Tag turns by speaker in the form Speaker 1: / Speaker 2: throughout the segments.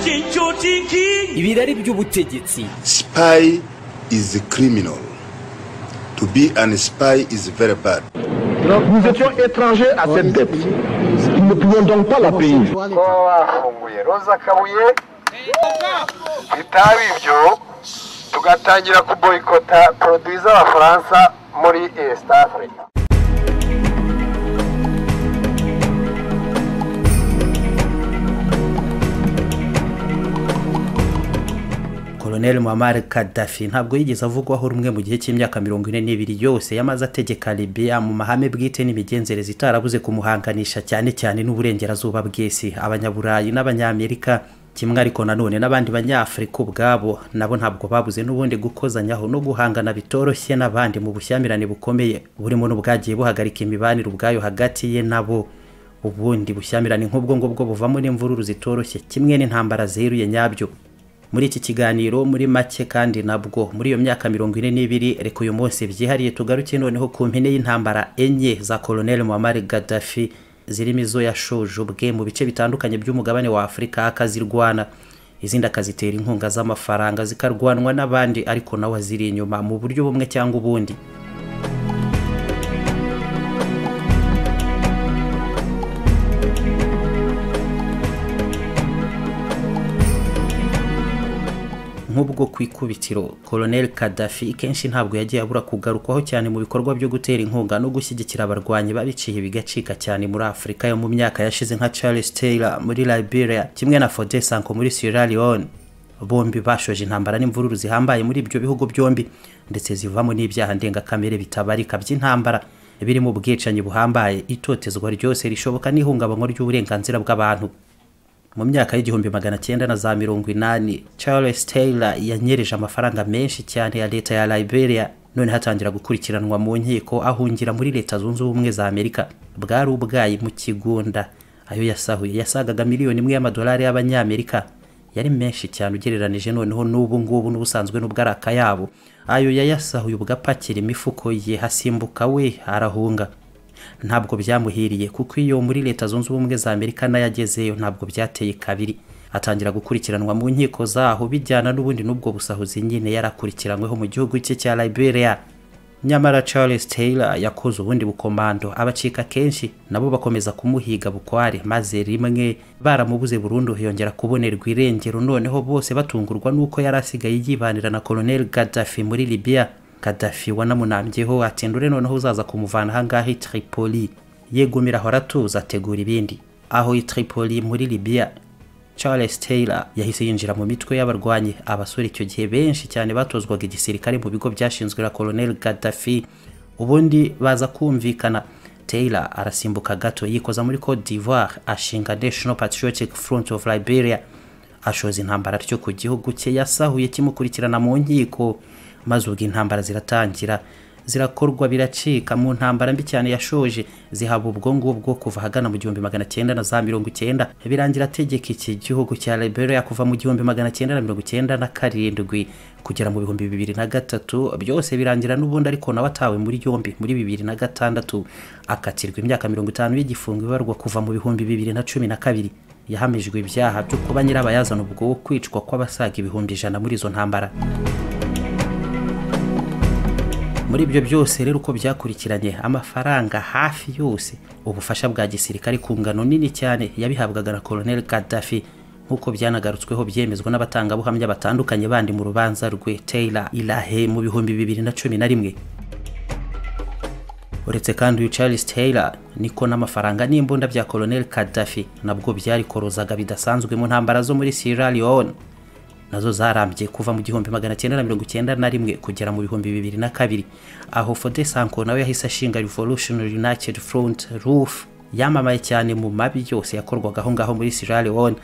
Speaker 1: cy'icyo kiki
Speaker 2: ibirari by'ubutegetsi
Speaker 3: Spy is a criminal. To be an spy is very bad.
Speaker 4: Nous étions étrangers à cette dette. Nous ne pouvions donc pas la payer.
Speaker 5: kuba bafunguye roza kabuye bitaba ibyo tugatangira kuboyikota poroduwi z'abafaransa muri esita afurika
Speaker 6: Colonel Muammar Gaddafi ntabwo yigeze avugwaho rumwe mu gihe cy'imyaka mirongo ine n'ibiri yose yamaze ategeka Libya mu mahame bwite n'imigenzereze itarabuze kumuhanganisha cyane cyane n'uburengerazuba bw'isi abanyaburayi n'abanyamerika kimwe ariko nanone n'abandi banyafurika ubwabo nabo ntabwo babuze n'ubundi gukozanyaho no guhangana bitoroshye n'abandi mu bushyamirane bukomeye burimo n'ubwagiye buhagarika imibanire ubwayo hagati ye nabo ubundi bushyamirane nk'ubwo ngubwo buvamo n'imvururu zitoroshye kimwe n'intambara ziheruye nyabyo muri iki kiganiro muri make kandi nabwo muri iyo myaka mirongo ine n'ibiri reka uyu munsi byihariye tugaruke noneho ku mpine y'intambara enye za colonel muammar gaddafi zirimo izo yashoje ubwe mu bice bitandukanye by'umugabane wa afurika akazirwana izindi akazitera inkunga z'amafaranga zikarwanwa n'abandi ariko nawe aziri inyuma mu buryo bumwe cyangwa ubundi nk'ubwo ku ikubitiro colonel Gaddafi kenshi ntabwo yagiye abura kugarukwaho cyane mu bikorwa byo gutera inkunga no gushyigikira abarwanyi babiciye bigacika cyane muri afurika yo mu myaka yashize nka charles taylor muri liberia kimwe na fode sanko muri sierra leone bombi bashoje intambara n'imvururu zihambaye muri ibyo bihugu byombi ndetse zivamo n'ibyaha ndengakamere bitabarika by'intambara birimo ubwicanyi buhambaye itotezwa ryose rishoboka n'ihungabanywa ry'uburenganzira bw'abantu mu myaka y'igihumbi magana cyenda na za mirongo inani charles taylor yanyereje amafaranga menshi cyane ya leta ya liberia none hatangira gukurikiranwa mu nkiko ahungira muri leta zunze ubumwe za amerika bwari ubwayi mu kigunda ayo yasahuye yasagaga miliyoni imwe y'amadolari y'abanyamerika yari menshi cyane ugereranije noneho n'ubu ngubu n'ubusanzwe n'ubwo ari akayabo ayo yayasahuye ubwo apakira imifuko ye hasimbuka we arahunga ntabwo byamuhiriye kuko iyo muri leta zunze ubumwe za amerika n'ayagezeyo ntabwo byateye kabiri atangira gukurikiranwa mu nkiko zaho bijyana n'ubundi n'ubwo busahuzi nyine yarakurikiranyweho mu gihugu cye cya liberia nyamara charles taylor yakoze ubundi bukomando abacika kenshi nabo bakomeza kumuhiga bukware maze rimwe baramubuze burundu yongera kubonerwa irengero noneho bose batungurwa n'uko yari asigaye yibanira na colonel gaddafi muri libya Gaddafi wanamunambyeho ati ndure noneho uzaza kumuvana ahangaha i Tripoli yegumira aho aratuza ategura ibindi aho i Tripoli muri Libya Charles Taylor yahise yinjira mu mitwe y'abarwanyi abasore icyo gihe benshi cyane batozwaga igisirikare mu bigo byashinzwe na Colonel Gaddafi ubundi baza kumvikana Taylor arasimbuka gato yikoza muri Cote d'Ivoire ashinga National Patriotic Front of Liberia ashoza intambara ryo ku gihugu cye yasahuye kimukurikirana mu nkiko maze ubwo intambara ziratangira zirakorwa biracika mu ntambara mbi cyane yashoje zihaba ubwo ngubwo kuva ahagana mu gihumbi magana cyenda na za mirongo cyenda birangira ategeka iki gihugu cya liberia kuva mu gihumbi magana cyenda na mirongo cyenda na karindwi kugera mu bihumbi bibiri na gatatu byose birangira n'ubundi ariko nawe atawe muri yombi muri bibiri na gatandatu akatirwa imyaka mirongo itanu y'igifungo ibarwa kuva mu bihumbi bibiri na cumi na kabiri yahamijwe ibyaha byo kuba nyirabayazana ubwo kwicwa kw'abasaga ibihumbi ijana muri izo ntambara muri ibyo byose rero uko byakurikiranye amafaranga hafi yose ubufasha bwa gisirikare ku ngano nini cyane yabihabwaga na colonel gaddafi nk'uko byanagarutsweho byemezwa n'abatangabuhamya batandukanye bandi mu rubanza rwe taylor ilahe mu bihumbi bibiri na cumi na rimwe uretse kandi uyu charles taylor niko n'amafaranga n'imbunda bya colonel gaddafi nabwo byarikorozaga bidasanzwe mu ntambara zo muri sierra leone nazo zarambye kuva mu gihumbi magana cyenda na mirongo cyenda na rimwe kugera mu bihumbi bibiri na kabiri aho fode sanko nawe yahise ashinga revolutionary united front ruf yamamaye cyane mu mabi yose yakorwaga aho ngaho muri sierra leone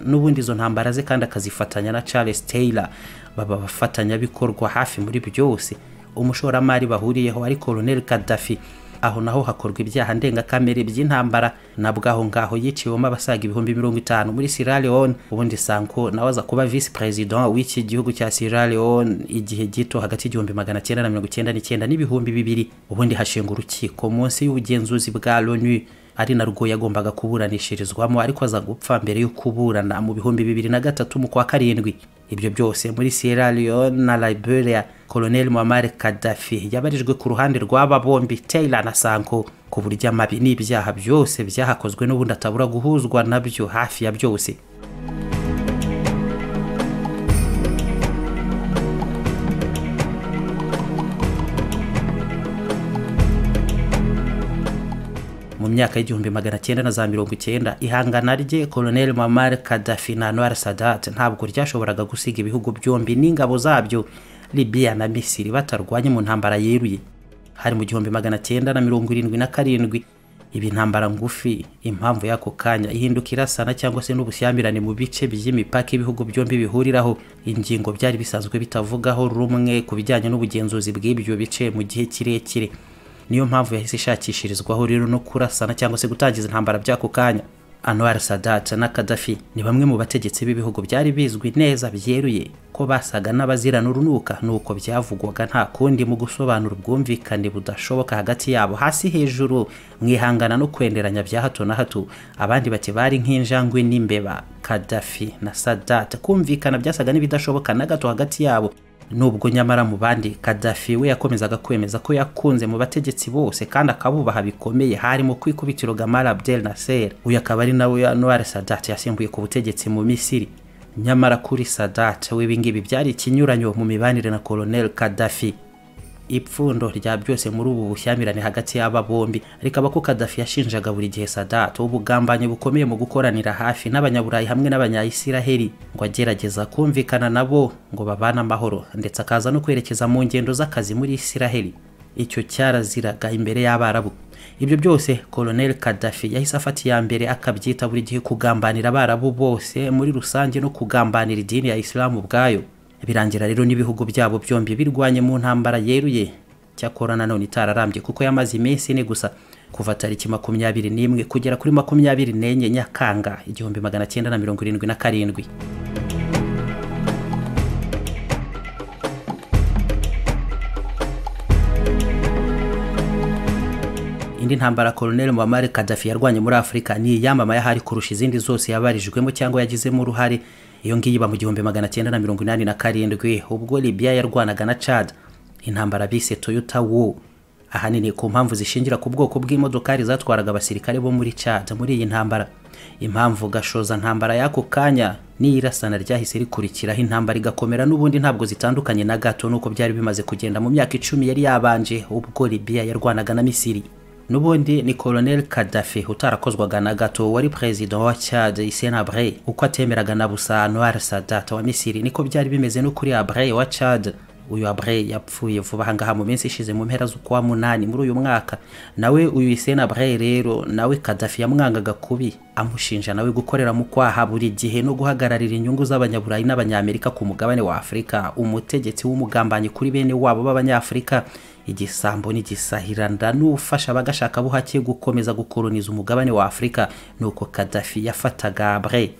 Speaker 6: n'ubundi izo ntambara ze kandi akazifatanya na charles taylor baba abafatanyabikorwa hafi muri byose umushoramari bahuriyeho ari colonel gaddafi aho naho hakorwa ibyaha ndengakamere by'intambara nabwo aho ngaho yiciwemo abasaga ibihumbi mirongo itanu muri Sierra Leone ubundi Sanko nawe aza kuba visi perezida w'iki gihugu cya Sierra Leone igihe gito hagati y'igihumbi magana cyenda na mirongo icyenda n'icyenda n'ibihumbi bibiri ubundi hashinga urukiko munsi y'ubugenzuzi bwa Loni ari narwo yagombaga kuburanishirizwamo ariko aza gupfa mbere yo kuburana mu bihumbi bibiri na gatatu mu kwa karindwi ibyo byose muri sierra leone na liberia colonel muammar kadafi yabarijwe ku ruhande rw'aba bombi taylor na sanko ku buryo amabi n'ibyaha byose byahakozwe n'ubundi atabura guhuzwa nabyo hafi ya byose mu myaka y'igihumbi magana cyenda na za mirongo icyenda ihangana rye colonel mamar kadafi na anwar sadat ntabwo ryashoboraga gusiga ibihugu byombi n'ingabo zabyo libiya na misiri batarwanye mu ntambara yeruye hari mu gihumbi magana cyenda na mirongo irindwi na karindwi ibi ntambara ngufi impamvu y'ako kanya ihinduka irasana cyangwa se n'ubushyamirane mu bice by'imipaka ibihugu byombi bihuriraho ingingo byari bisanzwe bitavugaho rumwe ku bijyanye n'ubugenzuzi bw'ibyo bice mu gihe kirekire niyo mpamvu yahise ishakishirizwaho rero no kurasana cyangwa se gutangiza intambara by'ako kanya anwar sadat na kadafi ni bamwe mu bategetsi b'ibihugu byari bizwi neza byeruye ko basaga n'abazirana urunuka nuko byavugwaga nta kundi mu gusobanura ubwumvikane budashoboka hagati yabo hasi hejuru mu ihangana no kwenderanya bya hato na hato abandi bati bari nk'injangwe n'imbeba kadafi na sadat kumvikana byasaga n'ibidashoboka na gato hagati yabo nubwo nyamara mu bandi kadafi we yakomezaga kwemeza ko yakunze mu bategetsi bose kandi akabubaha bikomeye harimo kwikubitiro Gamal Abdel Nasser uyu akaba ari nawe Anwar Sadat yasimbuye ku butegetsi mu Misiri nyamara kuri Sadat we ibingibi byari ikinyuranyo mu mibanire na Colonel Kadafi ipfundo rya byose muri ubu bushyamirane hagati y'aba bombi ariko abako kadafi yashinjaga buri gihe sadat ubugambanyi bukomeye mu gukoranira hafi n'abanyaburayi hamwe n'abanyayisiraheli ngo agerageza kumvikana nabo ngo babane amahoro ndetse akaza no kwerekeza mu ngendo z'akazi muri isiraheli icyo cyaraziraga imbere y'abarabu ibyo byose colonel kadafi yahise afata iya mbere akabyita buri gihe kugambanira abarabu bose muri rusange no kugambanira idini ya isilamu ubwayo birangira rero n'ibihugu byabo byombi birwanye mu ntambara yeruye cyakora nanone itararambye kuko yamaze iminsi ine gusa kuva tariki makumyabiri n'imwe kugera kuri makumyabiri n'enye nyakanga igihumbi magana cyenda na mirongo irindwi na karindwi indi ntambara colonel muammar kadafi yarwanye muri afurika ni iyamamaye ahari kurusha izindi zose yabarijwemo cyangwa yagizemo uruhare iyo ngiyi iba mu gihumbi magana cyenda na mirongo inani na karindwi ubwo libiya yarwanaga na cad intambara bise toyota wo ahanini ku mpamvu zishingira ku bwoko bw'imodokari zatwaraga abasirikare bo muri cad muri iyi ntambara impamvu gashoza ntambara y'ako kanya n'iyirasana ryahise rikurikiraho intambara igakomera n'ubundi ntabwo zitandukanye na gato n'uko byari bimaze kugenda mu myaka icumi yari yabanje ubwo libiya yarwanaga na misiri n'ubundi ni colonel kadafi utarakozwaga na gato wari perezida wa cad abre uko atemeraga na busa anwar sadat wa misiri niko byari bimeze no kuri abre wa cad uyu abre yapfuye vuba ahangaha mu minsi ishize mu mpera z'ukwa munani muri uyu mwaka nawe uyu abre rero nawe kadafi yamwangaga kubi amushinja nawe gukorera mu kwaha buri gihe no guhagararira inyungu z'abanyaburayi n'abanyamerika ku mugabane wa afurika umutegetsi w'umugambanyi kuri bene wabo b'abanyafurika igisambo n'igisahiranda n'ufasha abagashaka buhake gukomeza gukoroniza umugabane wa afurika nuko kadafi yafataga abre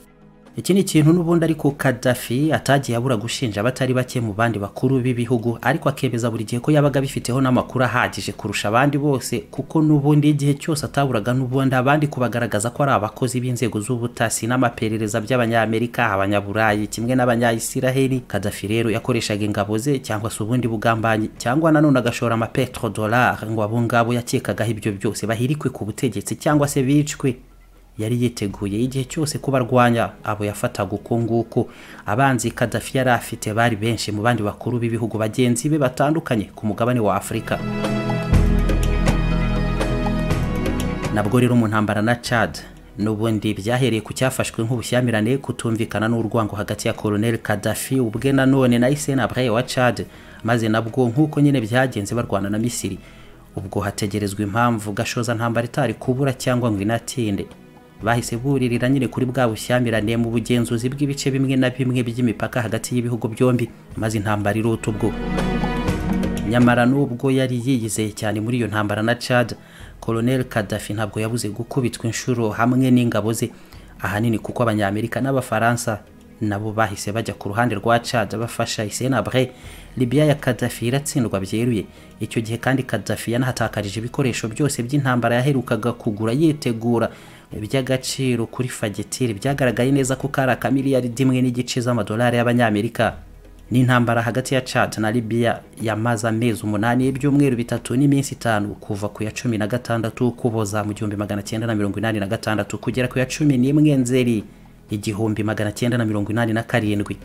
Speaker 6: iki ni ikintu n'ubundi ariko kadafi atagiye abura gushinja abatari bake mu bandi bakuru b'ibihugu ariko akemeza buri gihe ko yabaga abifiteho n'amakuru ahagije kurusha abandi bose kuko n'ubundi igihe cyose ataburaga n'ubundi abandi kubagaragaza ko ari abakozi b'inzego z'ubutasi n'amaperereza by'abanyamerika abanyaburayi kimwe n'abanyayisiraheli kadafi rero yakoreshaga ingabo ze cyangwa se ubundi bugambanyi cyangwa nanone agashora amapetrodollar ngo abo ngabo yakekagaho ibyo byose bahirikwe ku butegetsi cyangwa se bicwe yari yiteguye igihe cyose kubarwanya abo yafataga uko nguko abanzi kadafi yari afite bari benshi mu bandi bakuru b'ibihugu bagenzi be batandukanye ku mugabane wa afurika nabwo rero mu ntambara na cad n'ubundi byahereye ku cyafashwe nk'ubushyamirane kutumvikana n'urwango hagati ya colonel kadafi ubwe nanone na isenabre wa cad maze nabwo nk'uko nyine byagenze barwana na misiri ubwo hategerezwa impamvu gashoza ntambara itari kubura cyangwa ngo inatinde bahise buririra nyine kuri bwa bushyamirane mu bugenzuzi bw'ibice bimwe na bimwe by'imipaka hagati y'ibihugu byombi maze intambara irota ubwo nyamara n'ubwo yari yiyizeye cyane muri iyo ntambara na cad colonel kadafi ntabwo yabuze gukubitwa inshuro hamwe n'ingabo ze ahanini kuko abanyamerika n'abafaransa nabo bahise bajya ku ruhande rwa Chad bafasha Isenabre Libya ya Gaddafi iratsindwa byeruye icyo gihe kandi Gaddafi yanahatakarije ibikoresho byose by'intambara yaherukaga kugura yitegura iby'agaciro kuri fagitire byagaragaye neza ko kari akamiliyaridi imwe n'igice z'amadolari y'abanyamerika n'intambara hagati ya Chad na Libya yamaze amezi umunani y'ibyumweru bitatu n'iminsi itanu kuva ku ya cumi na gatandatu ukuboza mu gihumbi magana cyenda na mirongo inani na gatandatu kugera ku ya cumi n'imwe nzeri igihumbi magana cyenda na mirongo inani na karindwi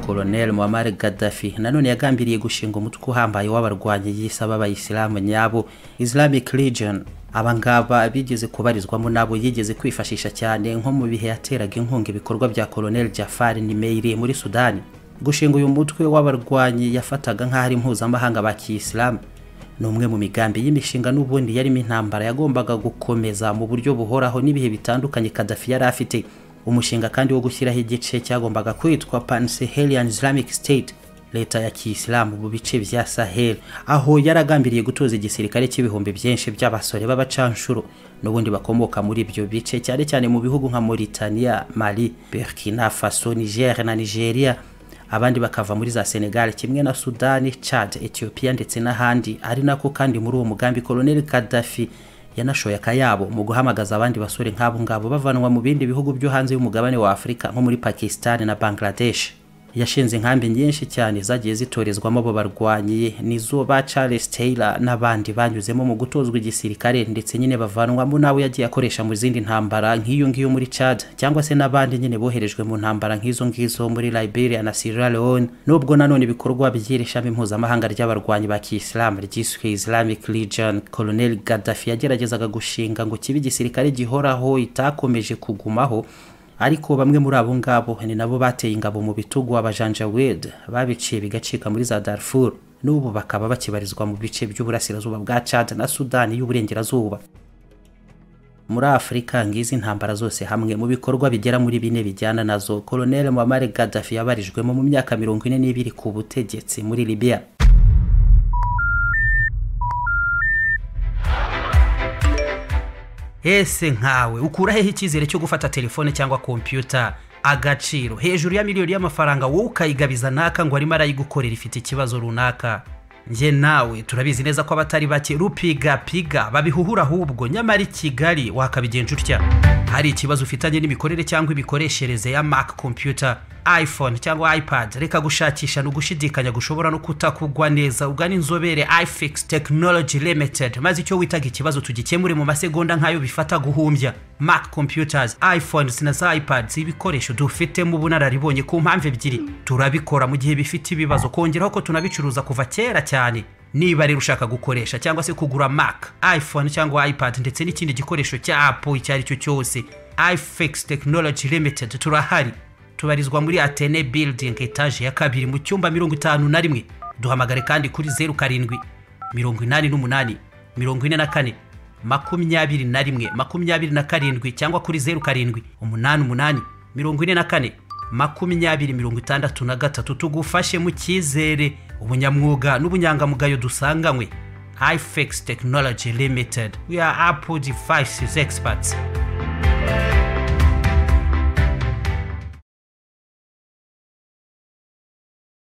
Speaker 6: Colonel Muammar Gaddafi nanone yagambiriye gushinga umutwe uhambaye w'abarwanyi yisaba abayisilamu nyabo Islamic Legion abangaba bigeze kubarizwamo nabo yigeze kwifashisha cyane nko mu bihe yateraga inkunga ibikorwa bya Colonel Jafar Nimeiri muri Sudani gushinga uyu mutwe w'abarwanyi yafataga nk'aho ari mpuzamahanga ba kiyisilamu ni umwe mu migambi y'imishinga n'ubundi yarimo intambara yagombaga gukomeza mu buryo buhoraho n'ibihe bitandukanye Gaddafi yari afite umushinga kandi wo gushyiraho igice cyagombaga kwitwa Pan-Sahelian Islamic State leta ya kiyisilamu mu bice bya Sahel aho yaragambiriye gutoza igisirikare cy'ibihumbi byinshi by'abasore b'abacanshuro n'ubundi bakomoka muri ibyo bice cyane cyane mu bihugu nka Mauritania, Mali, Burkina Faso, Niger na Nigeria abandi bakava muri za Senegal kimwe na Sudani, Chad, Ethiopia ndetse n'ahandi ari nako kandi muri uwo mugambi Colonel Gaddafi yanashoye akayabo mu guhamagaza abandi basore nk'abo ngabo bavanwa mu bindi bihugu byo hanze y'umugabane wa Afurika nko muri Pakistan na Bangladesh yashinze inkambi nyinshi cyane zagiye zitorezwamo abo barwanyi nizo ba Charles Taylor n'abandi banyuzemo mu gutozwa igisirikare ndetse nyine bavanwamo n'abo yagiye akoresha mu zindi ntambara nk'iyo ngiyo muri Chad cyangwa se n'abandi nyine boherejwe mu ntambara nk'izo ngizo muri Liberia na Sierra Leone nubwo nanone ibikorwa by'iri shami mpuzamahanga ry'abarwanyi ba Kiyisilamu ryiswe Islamic Legion Colonel Gaddafi yageragezaga gushinga ngo kibe igisirikare gihoraho itakomeje kugumaho ariko bamwe muri abo ngabo ni nabo bateye ingabo mu bitugu abajanjawed babiciye bigacika muri za Darfur n'ubu bakaba bakibarizwa mu bice by'uburasirazuba bwa Chad na Sudani y'uburengerazuba muri Afurika ngizi intambara zose hamwe mu bikorwa bigera muri bine bijyana nazo Colonel Muammar Gaddafi yabarijwemo mu myaka mirongo ine n'ibiri ku butegetsi muri Libya ese nkawe ukura hehe icyizere cyo gufata telefone cyangwa kompiyuta agaciro hejuru ya miliyoni y'amafaranga wowe ukayigabiza naka ngo arimo arayigukorera ifite ikibazo runaka njye nawe turabizi neza ko abatari bake rupigapiga babihuhura ahubwo nyamara i kigali wakabigenza utya hari ikibazo ufitanye n'imikorere cyangwa imikoreshereze ya mac computer iphone cyangwa ipad reka gushakisha ni ugushidikanya gushobora no kutakugwa neza ugana inzobere ifix technology limited maze icyo witaga ikibazo tugikemure mu masegonda nk'ayo bifata guhumbya mac computers iphones na za ipads ibikoresho dufitemo ubunararibonye ku mpamvu ebyiri turabikora mu gihe bifite ibibazo kongeraho ko tunabicuruza kuva kera cyane niba rero ushaka gukoresha cyangwa se kugura mac iphone cyangwa ipad ndetse n'ikindi gikoresho cya apple icyo ari cyo cyose ifix technology limited turahari tubarizwa muri atene building etaje ya kabiri mu cyumba mirongo itanu na rimwe duhamagare kandi kuri zeru karindwi mirongo inani n'umunani mirongo ine na kane makumyabiri na rimwe makumyabiri na karindwi cyangwa kuri zeru karindwi umunani umunani mirongo ine na kane makumyabiri mirongo itandatu na gatatu tugufashe mu cyizere ubunyamwuga n'ubunyangamugayo dusanganywe ifex technology limited we are apple devices experts